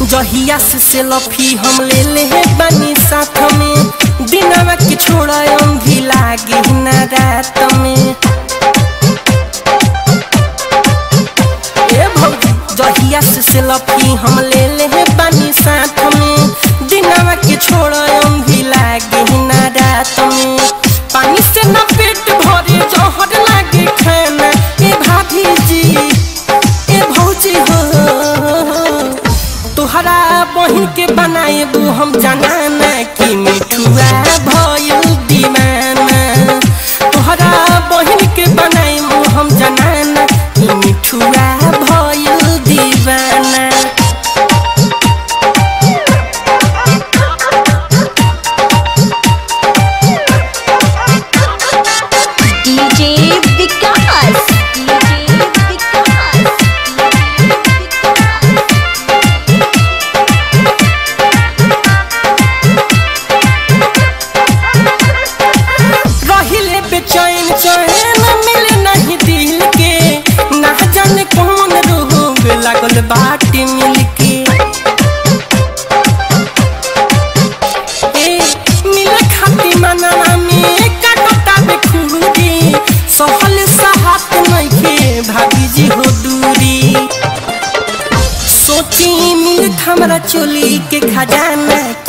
जहिया से सेल्फी हम ले ले बानी साथ में दिनवा के छोड़ा अंधी लागे ना रात में ए भौजी जहिया से सेल्फी हम ले ले बानी साथ में दिनवा के छोड़ा अंधी लागे ना रात में पानी से ना पेट भरे जहर लागे खाना ए भाभी जी ए भौजी हो तोहरा बहिन के बनाएबू हम जनाना कि मिठुआ भयल दीवाना तोहरा बहिन के बनाएबू हम जनाना कि मिठुआ भयल दीवाना डीजे विकास डीजे विकास रहिले बेचैन चैन मिले नहीं दिल के ना जाने कौन रोग लागल बाटे मिल के ए मिले खाती मनवा में काटता बेखुदी सहल साहत नइखे भाभी जी हो दूरी सोची मिलत हमरा चोली के खजाना